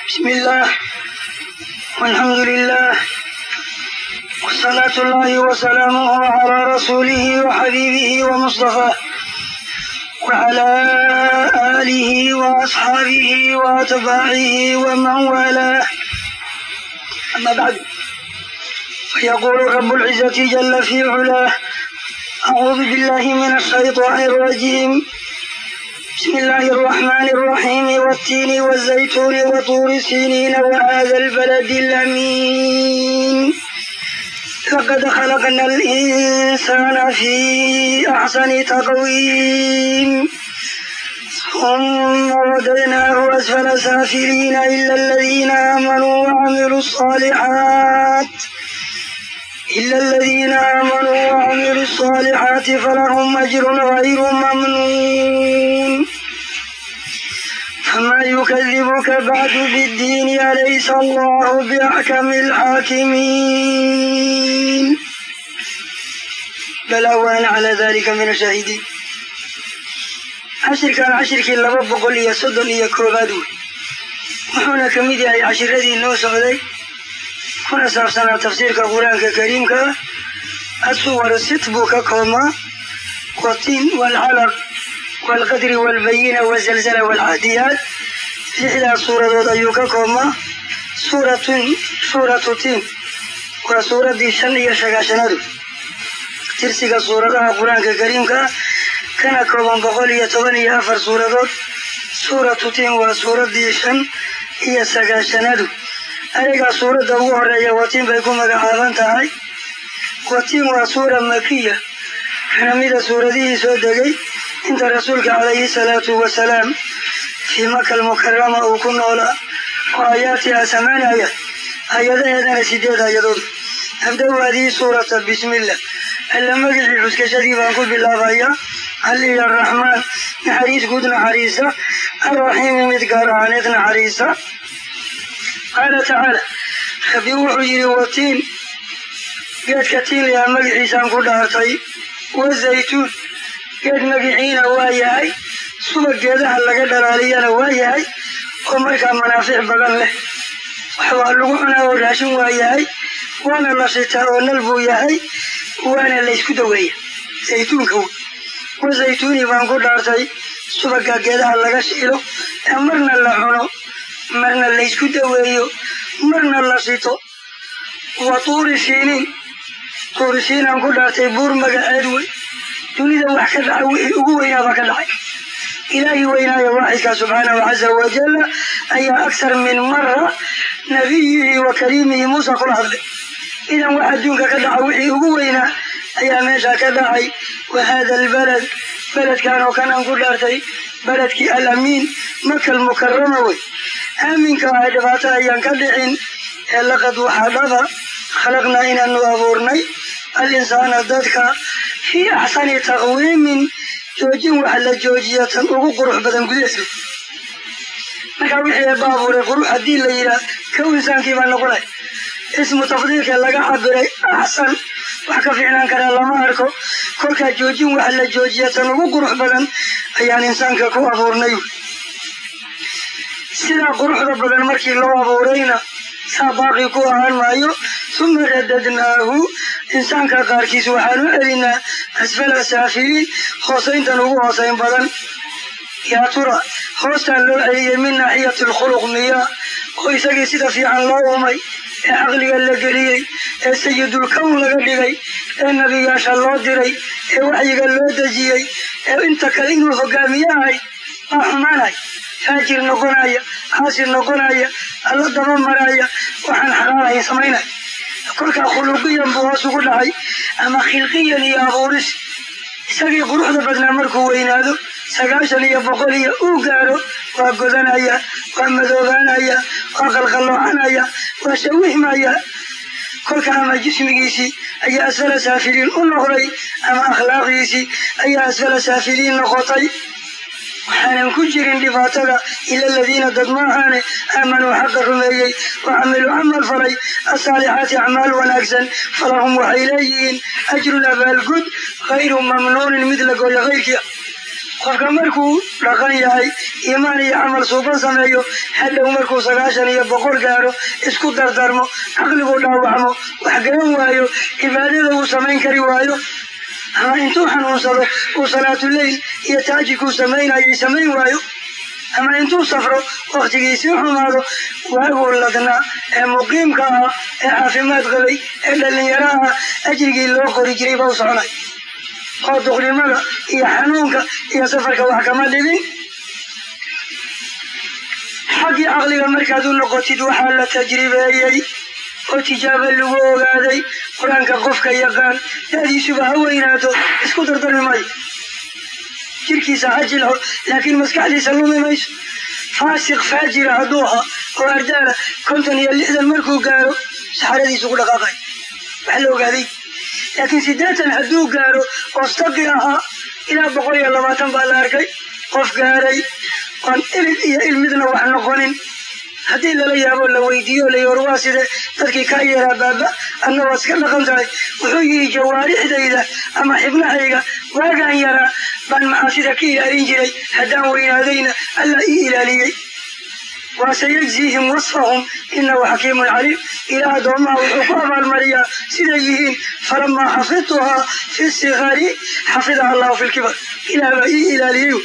بسم الله والحمد لله والصلاة الله وسلامه على رسوله وحبيبه ومصطفاه وعلى آله وأصحابه وأتباعه ومن والاه أما بعد فيقول رب العزة جل في علاه أعوذ بالله من الشيطان الرجيم بسم الله الرحمن الرحيم والتين والزيتون وطور سينين وهذا البلد الأمين لقد خلقنا الإنسان في أحسن تقويم ثم رددناه أسفل سافلين إلا الذين آمنوا وعملوا الصالحات إلا الذين آمنوا وعملوا الصالحات فلهم أجر غير ممنون فما يكذبك بعد بالدين أليس الله بأحكم الحاكمين بلى وأنا على ذلك من الشاهدين cashirkan cashirkii laba boqol iyo soddon iyo koowaad wey wuxuuna ka mid yahay cashiradii noo socday kuna saabsanaa tafsiirka qur-aanka kariimka ah asuwar sit buu ka koobmaa watiin waalcalaq waalqadri waalbayina wazalzala waalcaadiyaat lixdaas suuradood ayuu ka koobmaa suuratun suuratu tiin waa suuraddii shan iyo sagaashanadu tirsiga suuradaha qur-aanka kariimka ah kana kooban boqol iyo toban iyo afar suuradood suuratu tiin waa suuraddii shan iyo sagaashanadu ayagaa suuradda ugu horeeya watiin bay ku magacaaban tahay watiin waa suura makiya waxna mida suuradihii soo degay inta rasuulka calayhi salaatu wasalaam fii maka almukarama uu ku noolaa oo aayaatiha samaan aayad hay-adaheedana sideed hay-adood abda-u hadihi suurata bismillah alla magicii xuskashadii baan ku bilaabayaa aliya araxmaan naxariis guud naxariisa alraxiimi mid gaar ahaaneed naxariisa qaala tacaala rabbi wuxuu yidhi watiin geedka tiinlayaa magiciisaan ku dhaartay wazaytuun geed magiciina waa yahay suba geedaha laga dhalaaliyana waa yahay oo markaa manaafic badan leh wax waa lagu cunaa oo raashin waa yahay waana la shitaa oo nal buu yahay waana laysku daweeya zaytuunka wey wazaytuuni baan ku dhaartay subaga geedaha laga shiilo ee marna la cuno marna laysku daweeyo marna la shito wa tuuri siiniin tuuri siinaan ku dhaartay buur magaceed wey dunida wax ka dhaca wixii ugu weynaabaa ka dhacay ilaahi weynaayo waaxidka subxaanahu caza wajalla ayaa aksar min mara nabiyihi wa kariimihi muusa kula hadlay idan wax adduunka ka dhaca wixii ugu weynaa ayaa meesha ka dhacay wa haada albalad beledkan oo kanaan ku dhaartay beledkii alamiin maka almukarama wey aaminka ah dhibaato ayaan ka dhicin ee laqad waxaa dhaba khalaqnaa inaanu abuurnay al-insaana dadka fii axsani taqwiimin joojin wax la joojiya tan ugu qurux badan gudaheedu markaa wixii eebba abuuray qurux haddii la yidhaah kow insaankii baa noqonay ismu tafdiilka laga cabiray axsan wax ka fiicnaan karaa lama arko kolkaa joojin wax la joojiya tan ugu qurux badan ayaan insaanka ku abuurnay sidaa quruxda badan markii loo abuurayna saa baaqi ku ahaan maayo suma radadnaahu insaanka qaarkiis waxaan u celinaa asfala saafiliin hoosayntan ugu hoosayn badan yaa tura hoostaan loo celiyey min naaxiyati alkhuluq miyaa oo isagii sida fiican loo uumay ee caqliga la geliyey ee sayidulkown laga dhigay ee nebiyaasha loo diray ee waxyiga loo dejiyey ee inta kale inuu hogaamiyahay baa xumaanay faajir noqonaya caasir noqonaya alla daba maraya waxaan xalaalahayn samaynay kolkaa khuluqiyan buu hoos ugu dhacay ama khilqiyan iyo abuuris isagii quruxda badnaa markuu weynaado sagaashan iyo boqol iyo uu gaaro waa godanaya waa madoobaanaya waa qalqalloocanaya waa shawihmaya kolka ama jismigiisii ayaa asfala saafiliin u noqday ama akhlaaqdiisii ayaa asfala saafiliin noqotay waxaanan ku jirin dhibaatada ila aladiina dad maahaane aamanuu xaqa rumeeyey wa camiluu camal falay asaalixaati acmaal wanaagsan falahum waxay leeyihiin ajrun abaalgud hayru mamnuunin mid la gooyo kayrkiia qofka markuu dhaqan yahay iimaan iyo camal suuban sameeyo hadhow markuu sagaashan iyo boqol gaaro isku dardarmo caqligu dhaawacmo wax garan waayo cibaadada uu samayn kari waayo ama intuu xanuunsado uu salaatuleyl iyo taajikuu samaynayay samayn waayo ama intuu safro waktigiisii xumaado waaguu ladnaa ee muqiimka ah ee caafimaad qabay ee dhallinyaro ah ajrigii loo qori jiray baa u soconay oo duqnimada iyo xanuunka iyo safarka wax kama dhibin xaggii caqliga markaad u noqotid waxaa la tajribeeyey oo tijaabo lagu ogaaday qur-aanka qofka yaqaan da'diisuba ha weynaato isku dardarmi maayo jirkiisa ha jilco laakiin maskaxdiisa lumi mayso faasiq faajira hadduu ahaa oo ardaala konton iyo lixdan markuu gaaro saxaradiisu ku dhaqaaqay wax la ogaaday laakiin siddeetan hadduu gaaro ostaqi ahaa ilaa boqol iyo labaatan baa la arkay qof gaaray oon ilig iyo ilmidna wax noqonin haddii lala yaabo la weydiiyo la yor waa side dadkii kaa yeeraa baaba adna waad iska dhaqan tahay wuxuu yihi jawaarixdayda ama xibnahayga waagaan yaraa baan macaasida ka ilaalin jiray haddaan weynaadayna alla ii ilaaliyey wasayajziihim wasfahum inahu xakiimun caliim ilaa addoomaha wuxuu ku abaalmariyaa siday yihiin falamaa xafidtuhaa fi sikari xafidaha allahu fi lkibar ilaah baa ii ilaaliyey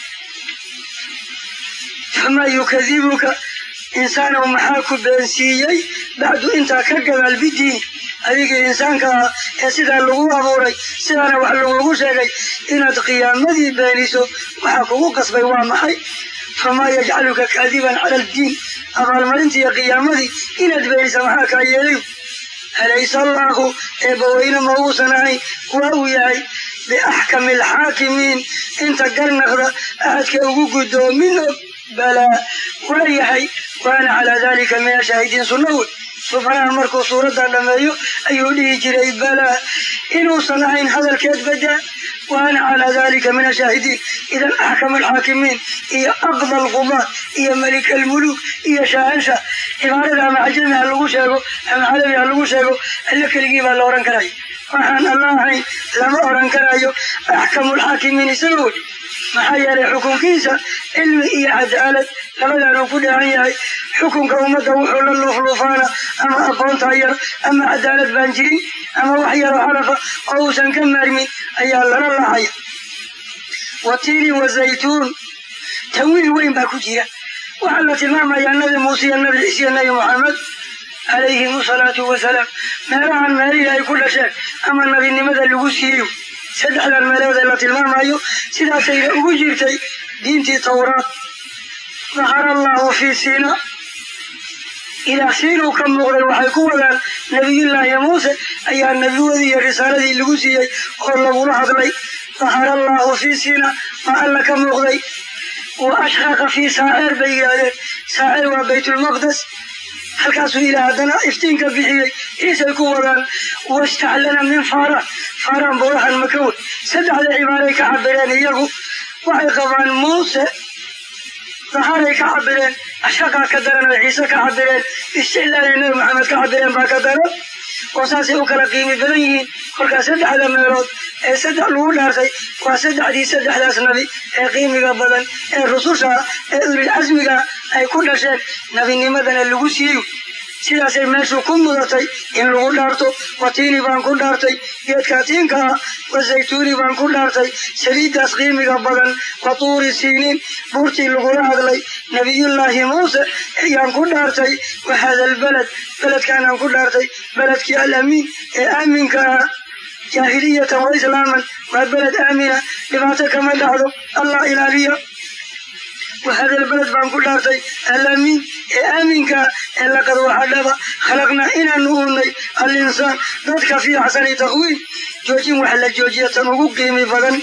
famaa yukadibuka insaanow maxaa ku beensiiyey bacdu intaa ka gadaal bidiini adigii insaanka ah ee sidaa lagu abuuray sidaana wax lagugu sheegay inaad qiyaamadii beeniso waxaa kugu qasbay waa maxay famaa yajcaluka kaadiban cala aldiin abaalmarintiiyo qiyaamadii inaad beenisa maxaa kaa yeelay alaysa allaahu eebbaweyne ma uusan ahayn waa uu yahay biaxkami alxaakimiin inta garnaqda ahadka ugu guddoomin og balaa waa yahay waana calaa dalika min ashaahidiin sunna wey subxanaha markuu suuradda dhameeyo ayuu dhihi jiray balaa inuusan ahayn hadalkeed badaa waana calaa dalika min ashaahidiin idan axkam alxaakimiin iyo aqda alqubaad iyo malik almuluuk iyo shaahansha cibaarada ama cajami ha lagu sheego ama carabi ha lagu sheego alle keligii baa la ohan karaya waxaan alla ahayn lama oran karayo axkamulxaakimiin isaga wey maxaa yeelay xukunkiisa cilmi iyo cadaalad labadaanuu ku dheehan yahay xukunka ummadda wuxuu la luufluufaana ama aqoontaa yar ama cadaalad baan jirin ama wax yaroo xarafa oo uusan ka maarmin ayaa lala lahaya watiini wazaytuun tanwiin weyn baa ku jira waxaa la tilmaamayaa nabi muuse iyo nabi ciise iyo nabi moxamed calayhim asalaatu wasalaam meelahan meelihii ay ku dhasheen ama nabinimada lagu siiyo saddexdan meelood ee la tilmaamayo sidaasayna ugu jirtay diintii tawraat dahara allahu fii siina ilaah siinuu ka muuqday waxay ku wadaan nebiyullaahi muuse ayaa nebiwadii iyo risaaladii lagu siiyey oo lagula hadlay dahara allahu fii siina maa alla ka muuqday wa ashraqa fii saaceer bay yidhaahdeen saaceer waa baytulmaqdes halkaasuu ilaah haddana iftiinka bixiyey ciisay ku wadaan wastaclana min faaraan faaraan buurahan makawe saddexda cibaaray ka cabireen iyagu waxay qabaan muuse daharay ka cabireen ashaqaa ka daran oo ciise ka cabireen isticlaalay nabi maxamed ka cabireen baa ka daran oo saasay u kala qiimi badan yihiin kolkaas saddexda meelood ee saddex lagu dhaartay waa saddexdii saddexdaas nabi ee qiimiga badan ee rususha ee ulil casmiga ay ku dhasheen nabinimadana lagu siiyo sidaasay meeshu ku mudatay in lagu dhaarto watiini baan ku dhaartay geedka tiinka ah wazaytuuni baan ku dhaartay saliiddaas qiimiga badan wa tuuri siiniin buurtii lagula hadlay nebiyullaahi muuse ayaan ku dhaartay wa hada albaled beledkaanaan ku dhaartay beledkii alamiin ee aaminka ah jaahiliyatan wa islaaman waa beled aamina dhibaato kama dhacdo allah ilaaliya وهذا البلد بان كل أرضي الأمين آمنك لقد وحدب خلقنا إنا نؤمني الإنسان ذاتك في حسن تقويم جوجين وحل جوجية وقيم فضل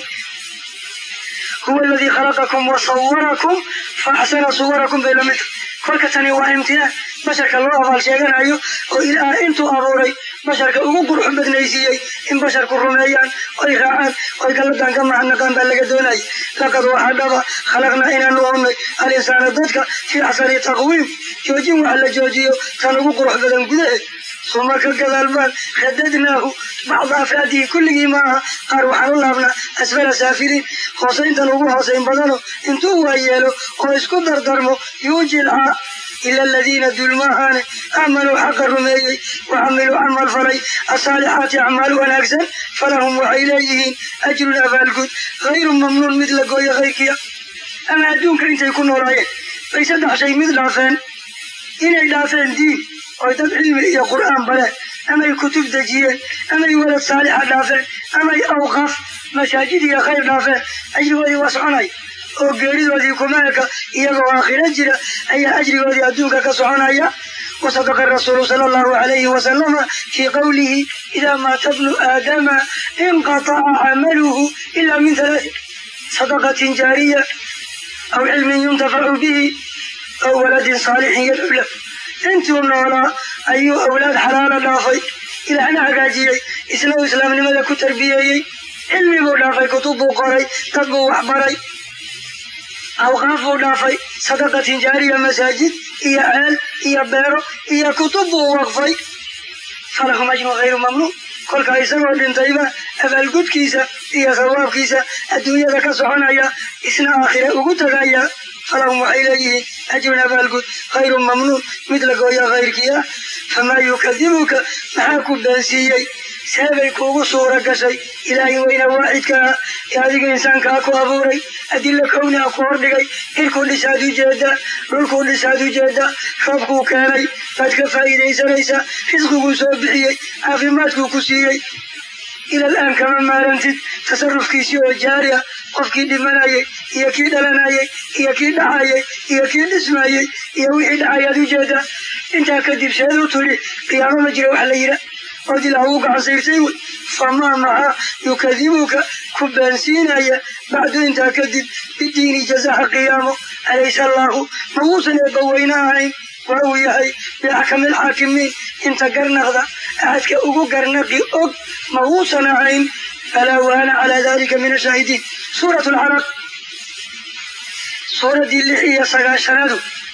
هو الذي خلقكم وصوركم فأحسن صوركم بين مثل kolkatani waa imtixaan basharka loo abaal sheeganayo oo ilaah intuu abuuray basharka ugu qurxu badnaysiiyey in basharku rumeeyaan oy raacaan oy galladan ka macnaqaan baa laga doonayay laqad waxaa dhaba khalaqnaa inaanu unnay alinsaana dadka fii axsani taqwiim joojin wax la joojiyo tan ugu qurux badan gudaheed suma ka gadaal baan radadnaahu bacda afraadihi kulligii maaha qaar waxaan u laabnaa asfala saafiliin hoosayntan ugu hoosayn badano intuu waayeelo oo isku dardarmo yuujilcaa ila aladiina dulmaahaane aamanuu xaqa rumeeyey wacamiluu camal falay asaalixaati acmaal wanaagsan falahum waxay leeyihiin ajrun abaalgud hayru mamnuun mid la gooyo kayrkiya ama adduunka intay ku noolaayeen bay saddex shay mid dhaafeen inay dhaafeen diin oy dad cilmi iyo qur'aan bareen amay kutub dejiyeen amay walad saalixa dhaafeen amay awqaaf masaajid iyo khayr dhaafeen ajrigoodii waa soconay oo geeridoodii kuma eka iyagoo aakhiro jira ayaa ajrigoodii adduunka ka soconaya wasadaqa rasuulu sala allahu alayhi wasalama fii qowlihi idaa maata bnu aadama inqataca camaluhu ila min halaatin sadaqatin jaariya aw cilmin yuntafacu bihi aw waladin saalixin yadcu lahu intuu noolaa ayuu awlaad xalaala dhaafay ilaahna hagaajiyey isna uu islaamnimada ku tarbiyeeyey cilmi buu dhaafay kutub buu qoray dad buu waxbaray awqaaf buu dhaafay sadaqatin jaariya masaajid iyo ceel iyo beero iyo kutub buu waqfay falahum ajrun hayru mamnuun kolkaa isagoo dhintayba abaalgudkiisa iyo sawaabkiisa adduunyada ka soconaya isna aakhire ugu tagaya falahum waxay leeyihiin ajrun abaalgud hayru mamnuun mid la gooya kayrkii ah famaa yukadibuka maxaa ku beensiiyey seebay kuugu suura gashay ilaahay weyna waaxidka ah ee adiga insaankaa ku abuuray adilla kowniha ku hordhigay cirkuu dhisaad ujeeda dhulkuu dhisaad ujeeda roobkuu keenay baad ka faa'iidaysanaysa risqiguu soo bixiyey caafimaadkuu ku siiyey ilal aan kama maarantid tasarufkiisii oo jaari ah qofkii dhimanayay iyo kii dhalanayay iyo kii dhacayay iyo kii dhismayey iyo wixii dhacayaad ujeeda intaa kadib seedu tidhi qiyaamo ma jira wax la yidha ood ilaah uu gacansayrtay wey famaa maxaa yukadibuka ku baansiinaya bacdu intaa kadib bidiini jazaha qiyaamo alaysa allaahu ma wuusan eebbaweyne ahayn waa uu yahay biaxkami alxaakimiin inta garnaqda axadka ugu garnaqi og ma wuusan ahayn falaa waana calaa dalika min ashaahidiin suurat alcaraq suuraddii lix iyo sagaashanaadu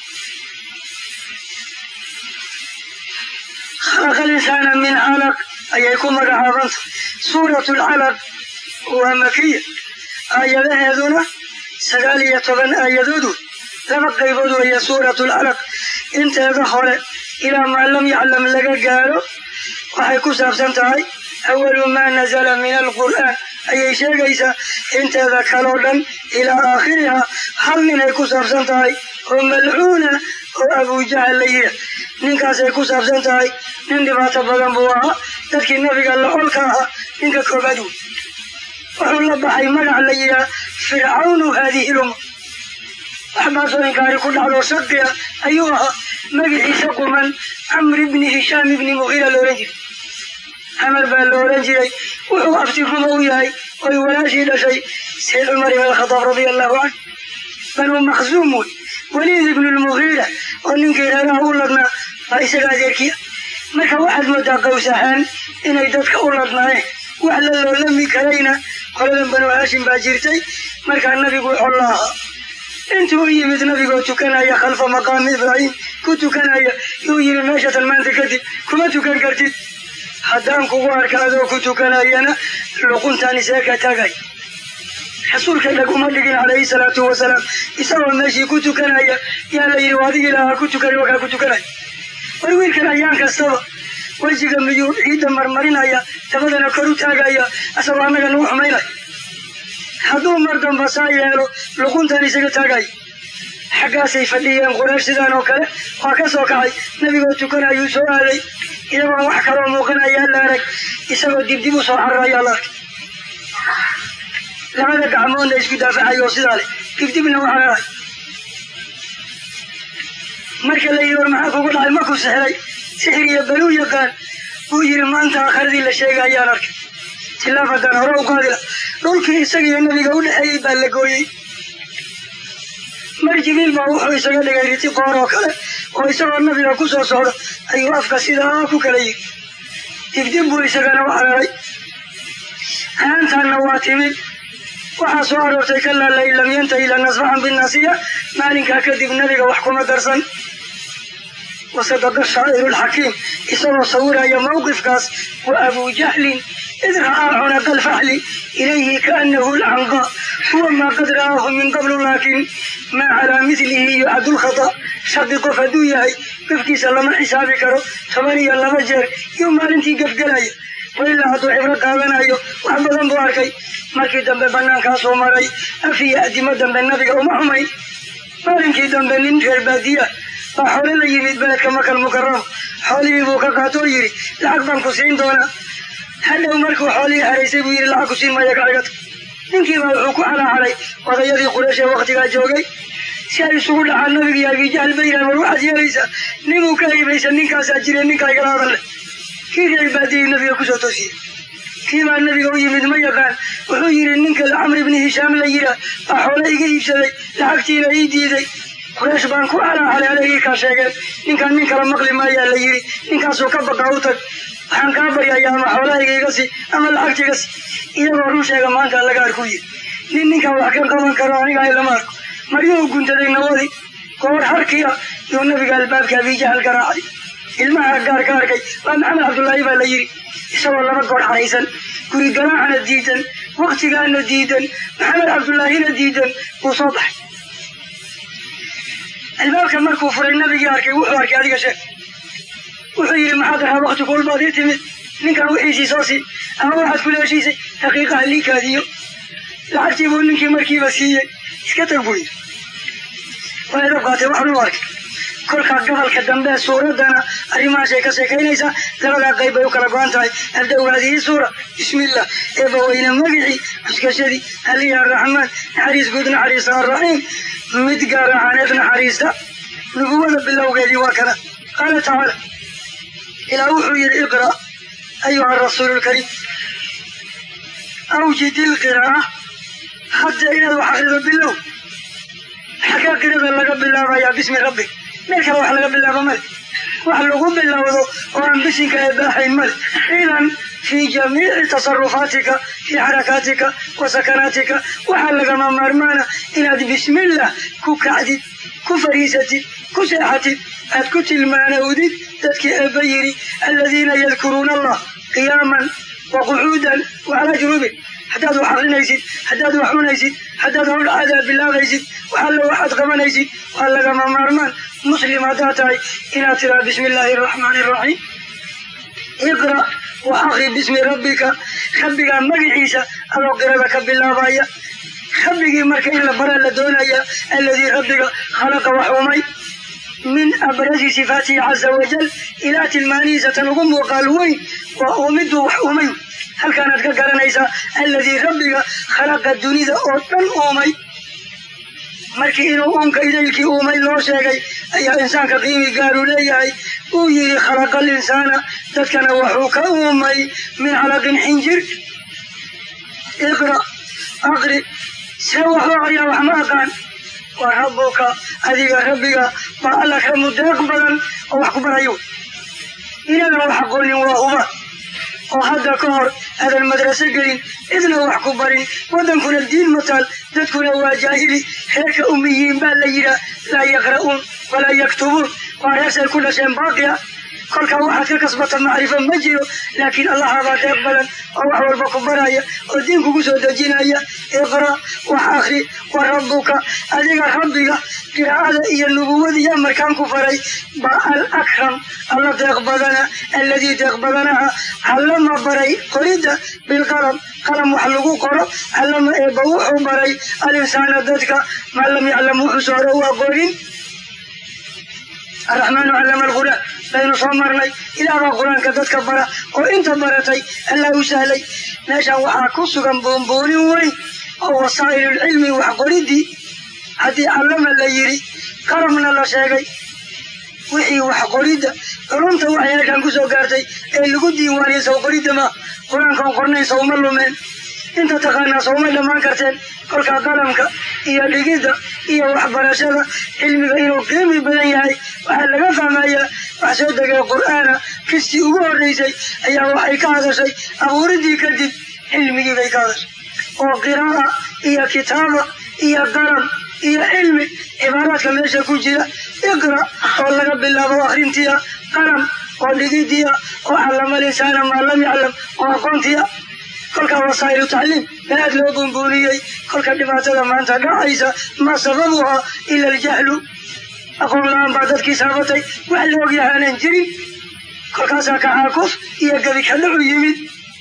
khalaqa alinsaana min calaq ayay ku magacaabanta suuratu alcalaq waa makiya aayadaheeduna sagaal iyo toban aayadoodu laba qaybood weeye suuratu alcalaq inteeda hore ilaa maa lam yaclam laga gaaro waxay ku saabsan tahay awalu maa nazala min alqur'aan ayay sheegaysaa inteeda kaloo dhan ilaa aakhiriha hal ninay ku saabsan tahay oo malcuuna oo abujahal la yidha ninkaasay ku saabsan tahay nin dhibaato badan buu ahaa dadkii nabiga la olka ahaa ninka koobaad wey wuxuu la baxay magac la yidhaha fircawnu haadihi lumma waxbaasoo inkaari ku dhacdoo shaqiya ayuu ahaa magaciisa quman camr ibni hishaam ibni mughira la ohan jiray camar baa la ohan jiray wuxuu aftiruma u yahay oy walaashii dhashay sayd cumar ibn alkhadaab radia allahu canhu banuu makhsuum wey waliid ibnu lmughiira oo ninkii reeraha u ladnaa baa isaga adeerkiya marka waxaad moodaa qaws ahaan inay dadka u ladnaayeen wax la loolami karayna qoladan banu haashim baa jirtay markaa nabigu xolla ahaa intuu u yimid nabigoo tukanaya khalfa maqaami ibraahim ku tukanaya yuu yimi meeshatan maanta kadib kuma tukan kartid haddaan kugu arka adoo ku tukanayana luquntaan isee ka tagay rasuulka dhaguma dhigin calayhi salaatu wasalaam isagoo meeshii ku tukanaya yaa la yidhi adigii lahaa ku tukani wakaa ku tukanaya war wiilkan ayaan kastaba wejiga miyuu ciidda marmarinaya dabadana kor u taagaya asagoo annaga nagu xumaynaya hadduu mar damba saa yeelo luquntan isaga taagaya xaggaasay fadhiyeen quraysh sidaan oo kale waa ka soo kacay nebigoo tukanayuu soo aaday iyagoon wax kaloo muuqanayaa la arag isagoo dibdib u soo cararayaa la arkay labada gacmoodna isku daafacayoo sidaa leh dibdibna u cararay marka la yidhi war maxaa kugu dhacay markuu sixray sixir iyo baluu yaqaan buu yidhi maanta aakhiradii la sheega ayaan arkay tilaafadan hore u qaadila dhulkii isaga iyo nabiga u dhexeeyey baa la gooyey mar jibiil baa wuxuu isaga dhigay riti qoor oo kale oo isagoo nabiga ku soo socda ayuu afka sidaa ku kala yiri dibdib buu isagana u cararay haantaanna waa timid waxaa soo aroortay kalaa lain lam yantahi lanasfaxan binasiya maalinkaa kadib nabiga wax kuma darsan wasadaqa shaa'iru lxakiim isagoo sawiraya mawqifkaas wa abuu jahlin id ra'aa cunaqa alfaxli ilayhi kaanahu lcanqa huwa maa qad ra'aahu min qablu laakin maa calaa midlihi yucadu lkhata shardi qof hadduu yahay gafkiisa lama xisaabi karo toban iyo laba jeer iyo maalintii gafgelaya wailaa hadduu cibro qaadanayo wax badan buu arkay markii dambe banaankaasuu maray afiya adimo dambe nabiga uma xumayn maalinkii dambe nin reer baadiya baa xoole la yimid beledka makal mukarama xoolihii buu ka qaato oo yidhi lacag baan ku siin doonaa hadhow markuu xoolihii haraysay buu yidhi lacag ku siin maya kacigata ninkiibaa wuxuu ku calaaxalay odayadii quraysh ee waktigaa joogay si ay isugu dhacaan nabiga iyo abijahl ba yidhahan war waxaad yeelaysaa ninuu ka hibaysa ninkaasaa jire ninkaa igala hadale kii reer baadiyey nabiga kusoo toosiyey kii baa nabiga u yimid ma yaqaan wuxuu yidhi ninka camr ibni hishaam la yidhaah baa xoole iga iibsaday lacagtiina ii diiday quraysh baan ku calaaxalay alegii kaa sheegeen ninkaan nin kala maqli maayaa la yidhi ninkaasuu ka baqa u tag waxaan kaa baryayaa ama xoolahayga iga si ama lacagta iga si iyagoo run sheega maanta laga arku yiri nin ninkaan wax ka qaban karo aniga ay lama arko maryuhu guntaday nawadii goor harkiya yuu nabiga albaabka abijahal garaacay ilmaha gaar ka arkay waa maxamed cabdullaahi baa la yidhi isagoo laba goor xaraysan guri garaacana diidan waktigaana diidan maxamed cabdullaahina diidan wuu soo baxay albaabka markuu furay nabigii arkay wuxuu arkay adiga sheeg wuxuu yidhi maxaad ahaa wakti kulbaad ii timid ninkan wixiisii soo sii ama waxaad kula heshiisay daqiiqaha liikaadiyo lacagtii buu ninkii markiiba siiyey iska tag buu yidhi waa edab qaatay waxaan u arkay kolkaa gobolka dambe suuraddana arrimahaasay ka sheekaynaysaa labadaa qayb bay u kala go-an tahay abda-u haadihi suura bismillah eeba weyne magicii cuskashadii aliya araxmaan naxariis guud naxariista arraxiim mid gaar ahaaneed naxariista nubuwada bilowgeedii waa kana qaala tacaala ilaa wuxuu yidhi iqra' ayuha arasuulu lkariim awjid ilqiraa'a hadda inaad wax akrido bilow xaggaa qirada laga bilaabayaa bismi rabbig meel kale wax laga bilaabo male wax lagu bilowdo oo aan bisinka ee baaxayn male idan fii jamiici tasarufaatika fii xarakaatika wa sakanaatika waxaa lagama maarmaana inaad bismillah ku kacdid ku fariisatid ku seexatid aad ku tilmaanowdid dadkii eebba yidhi aladiina yadkuruuna allah qiyaaman wa qucuudan wa calaa junubin haddaad wax akrinaysid haddaad wax cunaysid haddaad hawl caadaa bilaabaysid waxalla waxaad qabanaysid waa lagama maarmaan muslim haddaad tahay inaad tiraa bismi illaahi araxmaani araxiim iqra' wa akri bismi rabbika rabbigaa magaciisa adoo qirada ka bilaabaya rabbigii marka in la baraa la doonaya alladii rabbiga khalaqa wax umay min abrazi sifaatihi caza wajal ilaa tilmaanihiisa tan ugu muuqaal weyn waa uumiduu wax umay halkaanaad ka garanaysaa alladii rabbiga khalaqa dunida oo dhan uumay markii inuu uunka idaylkii uumay loo sheegay ayaa insaanka qiimi gaaru leeyahay uu yidhi khalaqa alinsaana dadkana wuxuu ka uumay min calaqin xinjir iqra' aqri see waxu aqriyaa wax ma aqaan waa rabbuka adiga rabbiga baa alla ka mudeeq badan oo wax ku barayo inadan wax aqoonin waa huba oo hadda ka hor aadan madraso gelin cidna wax ku barin waddankuna diin mataal dadkuna waa jaahili reerka umiyiin baa la yidhaah laa yaqra'uun walaa yaktubuun waa reersay ku dhasheen baaqiya kolkaa waxaad ka kasbata macrifo ma jiro laakiin allahabaa deeq badan oo wax walba ku baraya oo diin kugu soo dejinaya iqra' wax akri wa rabbuka adiga rabbiga qiraa'ada iyo nubuwadiiyo markaan ku faray baa al akram alla deeq badana alladii deeq badanaha callama baray qoridda bilqalam qalam wax lagu qoro callama eebba wuxuu baray alinsaana dadka maa lam yaclam wuxuuse hore u aqoonin araxmaanu callama alqur'aan baynu soo marnay ilaah baa qur-aanka dadka bara oo inta baratay allah u sahlay meeshan waxaa ku sugan buunbuunin weyn oo wasaa'ilulcilmi wax qoridii haddii callama la yidhi qalamna la sheegay wixii wax qoridda culumta waxay halkan ku soo gaartay ee lagu diiwaaniyey sow qoridda ma qur-aankaan qornayn sowma lumeen inta taqaanaa sowmay dhammaan karteen kolkaa qalamka iyo dhigidda iyo waxbarashada cilmiga inuu qiimi badan yahay waxaa laga fahmayaa wax soo degay qur'aana kistii ugu horraysay ayaa waxay ka hadashay abuuriddii kadib cilmigii bay ka hadashay oo qiraa'a iyo kitaaba iyo qalam iyo cilmi cibaada cibaaraadka meesha ku jira iqra oo laga bilaabo akrintiya qalam oo dhigidiya oo callama linsaana maa lam yaclam oo aqoontiya kolkaa wasaa'ilu tacliim aad loo bunbuuniyey kolka dhibaatada maanta dhacaysa ma sababuhaa ila aljahlu aqoon la-aan baa dadkii saabatay wax la ogyahay aanan jirin kolkaasaa kacaakuf iyo gebi kadhacu yimid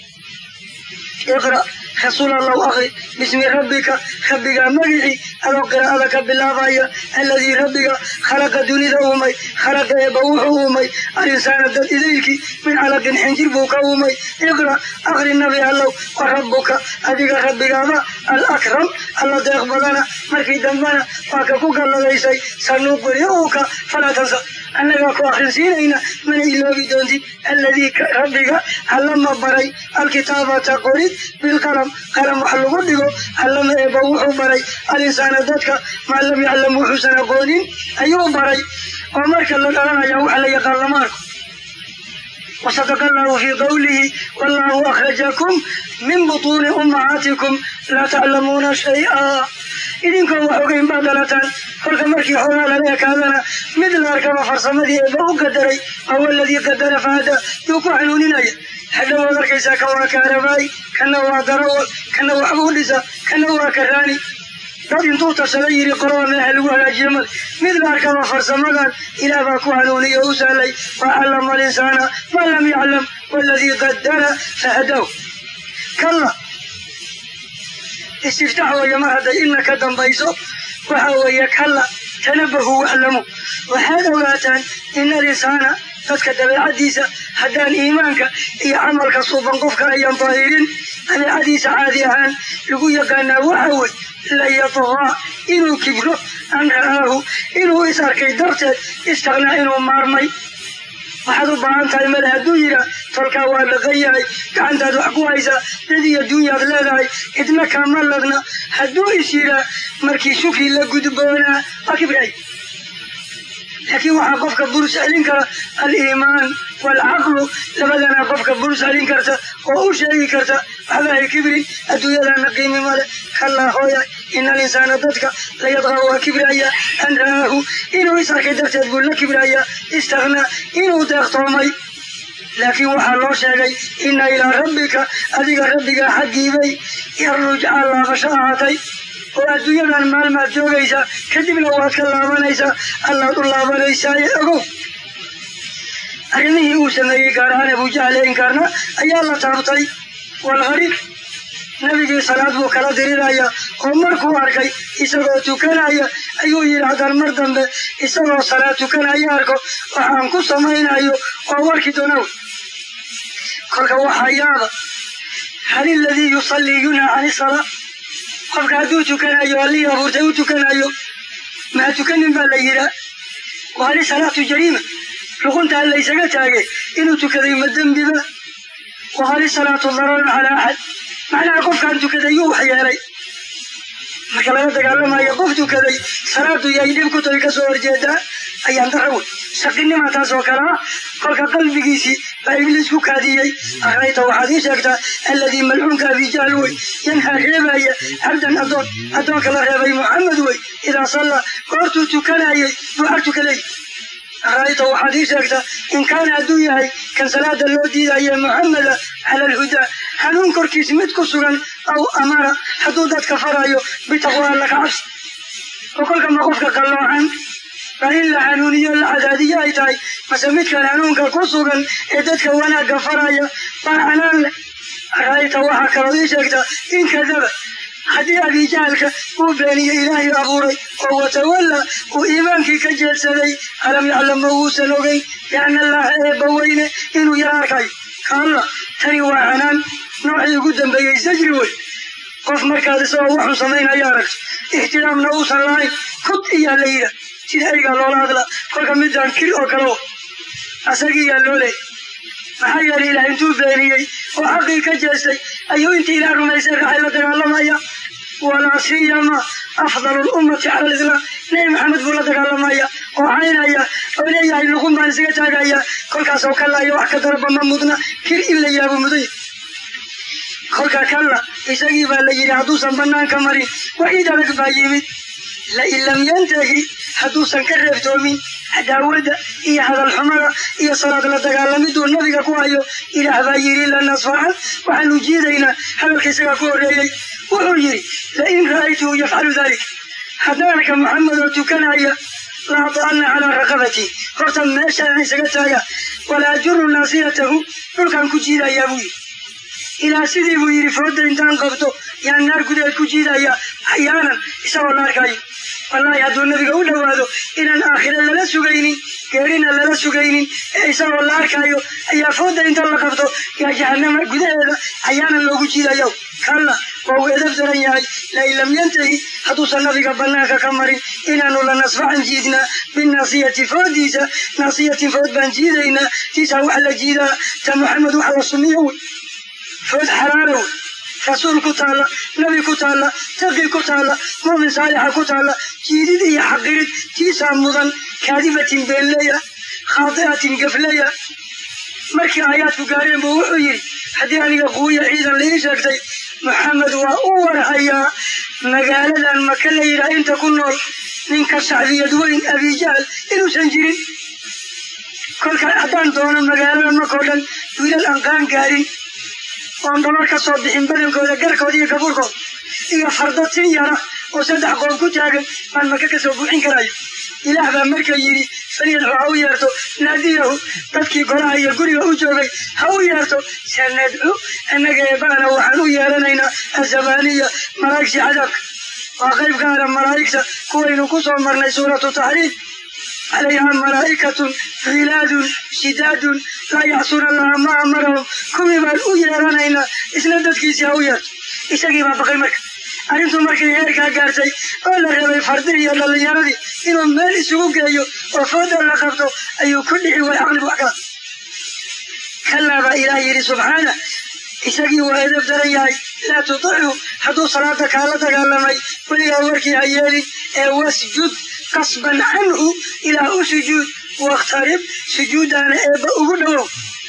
iqra rasuul allow akri bismi rabbika rabbigaa magicii adoo qiraa'ada ka bilaabaya alladii rabbiga khalaqa dunida uumay khalaqa eeba wuxuu uumay alinsaana dad idaylkii min calaqin xinjir buu ka uumay iqra akri nabi allow wa rabbuka adiga rabbigaaba alakram alla deeq badana markii dambena waa ka ku galladaysay sanuqri'uka falaa tansa annagaa ku akrinsiinayna mana iloobi doontid alladii rabbiga allama baray alkitaabata qorid bilqalam qalam wax lagu dhigo allama eeba wuxuu baray alinsaana dadka maa lam yaclam wuxuusan aqoonin ayuu baray oo marka la dhalanaya waxa la yaqaan lama arko wasadaqa allahu fii qawlihi wallahu akhrajakum min butuuni ummahaatikum laa taclamuuna shay-a idinkoo wax ogeyn baad dhalataan kolka markii xoogaa lala ekaadana mid la arkaba farsamadii eeba u qadaray wahuwa aladii qadara fahada yuu ku xanuuninaya hadha waad arkaysaa ka waa kaarabaay kana waa darawal kana waxbuu dhisa kana waa karaani dad intuu tashada yidhi qolada meeha lagu hagaajiye male mid la arkaba farsamadan ilaah baa ku hanuuniya oo u sahlay wa callama alinsaana maa lam yaclam waladii qadara fahadaw kalla istiftaax weeye mar hadday ina ka dambayso waxa weeye kalla tanabahu waclamu waxaad ogaataan ina alinsaana dadka dabeecadiisa haddaan iimaanka iyo camalka suuban qofka ayan daahirin dabeecadiisa caadi ahaan lagu yaqaanaa waxa wey layadqaa inuu kibro an ra'aahu inuu is arkay darteed istaknaa inuu maarmay waxaad u baahan tahay male hadduu yidhaa tolkaa waa dhaqan yahay gacantaad wax ku haysaa dad iyo dunyaad leedahay cidna kama ladna hadduu is yidhaa markii shukri la gudboonaa waa kibraay laakiin waxaa qofka burus celin kara aliimaan waalcaqlu labadana qofka burus celin karta oo u sheegi karta waxba hay kibrin adduunyadana qiimi male kallaa hooya ina alinsaana dadka layadqaa waa kibraya an ra'aahu inuu is arkay darteed buu la kibraya istaknaa inuu deeqtoomay laakiin waxaa loo sheegay ina ilaa rabbika adiga rabbigaa xaggiibay yarrujcaa laabasho ahaatay oo adduunyadan maalmaad joogaysaa kadibna waad ka laabanaysaa allaad u laabanaysaa ogow arrimihii uu sameeyey gaar ahaan abujahle inkaarna ayaa la taabtay walgharib nabigii salaad buu kala diriraya oo markuu arkay isagoo tukanaya ayuu yidhi haddaan mar dambe isagoo salaad tukanaya arko waxaan ku samaynayo oo warki doonaw kolka waxaa yaaba hal iladii yusallii yunhaa can isalaa qofka hadduu tukanayo allihii abuurtay u tukanayo maa tukanin baa la yidhaa wahali salaatu jariima luquntaa laysaga taage inuu tukaday ma dembiba wahali salaatu dararun calaa axad macnaha qofkaan tukaday yuu wax yeelay marka laga dagaalamayo qof tukaday salaadu yay dhib ku tahay kasoo horjeedaa ayaan dara wey shaqinima taas oo kale ah kolka qalbigiisii baa ibliis ku kaadiyey akrayta waxaad ii sheegtaa alladii malcuunka abijahl wey yanhaa reebaya cabdan adoon addoonka la reebay muxamed wey idaa salla goortuu tukanayay buu ag tukaday akrayta waxaad ii sheegtaa in kaana hadduu yahay kan salaada loo diidaye muxameda cala alhudaa hanuun korkiis mid ku sugan aw amara hadduu dadka farayo bitaqwa alla ka cabsi oo kolka ma qofka qalloocan baa in la hanuuniyo la cadaadiyo ay tahay mase midkan hanuunka ku sugan ee dadka wanaagga faraya baa canaan leh arayta waxaa kaloo ii sheegtaa in kadaba haddii abijahalka uu beeniyey ilaahay abuuray oo watawalla uu iimaankii ka jeedsaday alam yaclam ma uusan ogeyn biana allaha eebba weyne inuu yara arkayo kaalla tani waa canaan noocii ugu dambeeyey sajri wey qof markaad isagoo waxun samaynaya aragto ixtiraamna uusan lahayn kud iyaa la yidha sida aygaa loola hadlaa kolka midaan kir oo kale o asagiiyaa loo leeyay maxaa yeelay ilaah intuu beeniyey oo xaqii ka jeestay ayuu intii ilaah rumaysay raxay la dagaalamaya walaa siyama afdalu lummati cala alislaam nebi maxamed buu la dagaalamaya oo caynaya oo leeyahay luqun baan isaga taagaya kolkaasoo kallaayo wax ka daraba ma mudna kir in la yaabo mudanya kolka kalla isagii baa la yidhi hadduusan banaanka marin waciid adag baa yimid lain lam yantahi hadduusan ka reebtoomin cadaawada iyo hadalxumada iyo salaad la dagaalamiduu nabiga ku hayo ilaah baa yidhi lanasfaxan waxaanu jiidaynaa hadalka isagaa ku horreeyey wuxuu yidhi lain ra'aytuhu yafcalu dalik haddaanka maxamed oo tukanaya la ada'ana calaa raqabatii horta meeshaan isaga taaga walaa ajuru naasiyatahu dhulkaan ku jiidayaa buu yidhi ilaa sidii buu yidhi fooda intaan qabto yaan naar gudeed ku jiidayaa axyaanan isagoo la arkayo wallaahi hadduu nabiga u dhowaado inaan aakhire lala sugaynin geerina lala sugaynin ee isagoo la arkayo ayaa fooda inta la qabto yaa jahanama gudaheeda axyaanan loogu jiidayo kalla waa uu edab daran yahay lain lam yantahi hadduusan nabiga bannaanka ka marin inaanu la nasfaxan jiidnaa binnaasiyati foodiisa naasiyatin food baan jiidaynaa tiisaa wax la jiidaa ta maxamed wax la sumiyo wey food xalaalo wey rasuul ku taalla nabi ku taalla taqi ku taalla muumin saalixa ku taalla jiidid iyo xaqirid tiisaa mudan kaadibatin beenleya khaadi'atin gafleya markii aayaadku gaareen buu wuxuu yidhi haddii aniga quwiya ciidan laii sheegtay maxamed waa u warhayaa magaaladan maka la yidhaah inta ku nool ninka shacbiyad weyn abijahl inuusan jirin kolka haddaan doono magaalada makao dhan wiilal aan qaan gaarin oon dhabar ka soo bixin badankooda garkooda iyo gaburkood iyo fardo tin yara oo saddex qoob ku taagan baan maka ka soo buuxin karayo ilaah baa marka yidhi falyadxu ha u yeerto naadiyahu dadkii golaha iyo guriga u joogay ha u yeerto sanadcu annaga eebaana waxaan u yeelanaynaa azabaaniya malaa'igtii cadaabka waa qayb gaara malaa'igta kuwaynu ku soo marnay suuratu taxriim calayha malaa'ikatun khilaadun shidaadun laa yacsuuna allaha ma amarahum kuwii baan u yeelanaynaa isna dadkiisii ha u yeerto isagii baa baqay marka arrintuu markay heerkaa gaartay oo la rabay fardihii iyo dhallinyaradii inuu meel isugu geeyo oo fooda la qabto ayuu ku dhici way caqligu wax kala kallaa baa ilaah yidhi subxaana isagii waa edab daran yahay laa tutichu hadduu salaada kaala dagaalamay weligaa warkii ha yeelin ee wasjud qasban canhu ilaa u sujuud wakhtarib sujuudaana eebba ugu dhowow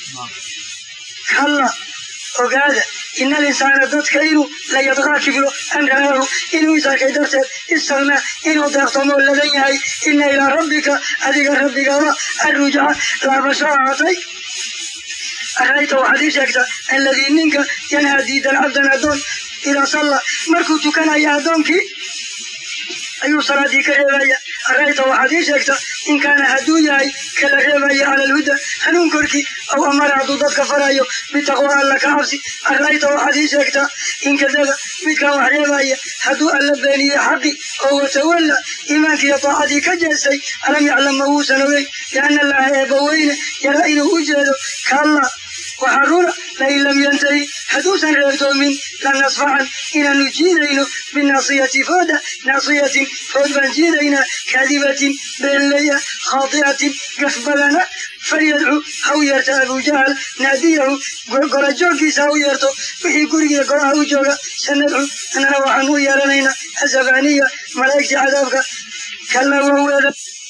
kalla ogaada ina alinsaana dadka inuu la yadqaa kiblo an ra'aahu inuu is arkay darteed istagnaa inuu deeqtomoo ladan yahay ina ilaa rabbika adiga rabbigaba arrujaca laabasho ahaatay arayta waxaad ii sheegtaa alladii ninka yanhaa diidan cabdan addoon idaa salla markuu tukanaya addoonkii ayuu salaadii ka reebaya arayta waxaad ii sheegtaa in kaana hadduu yahay kala reebaya cala alhuda hanuun korkii aw amara hadduu dadka farayo bitaqwa alla ka cabsi arayta waxaad ii sheegtaa in kadaba midkaan wax reebaya hadduu alla beeniye xaqi oo watawalla iimaankiiyo taacadii ka jeestay alam yaclam ma wuusan ogeyn lianna allaha eebbaweyne yaraa inuu u jeedo kaalla waxaa runa lain lam yantahi hadduusan reebtoomin lanasfacan inaanu jiidayno binaasiyati fooda naasiyatin food baan jiidaynaa kaadibatin beenleya khaadi'atin gafbadana falyadcu ha u yeerto abujahal naadiyahu gorajooggiisa ha u yeerto wixii gurigiiyo golaha u jooga sanadcu annana waxaan u yeelanaynaa azabaniya malaa'igtii cadaabka kalla waweeda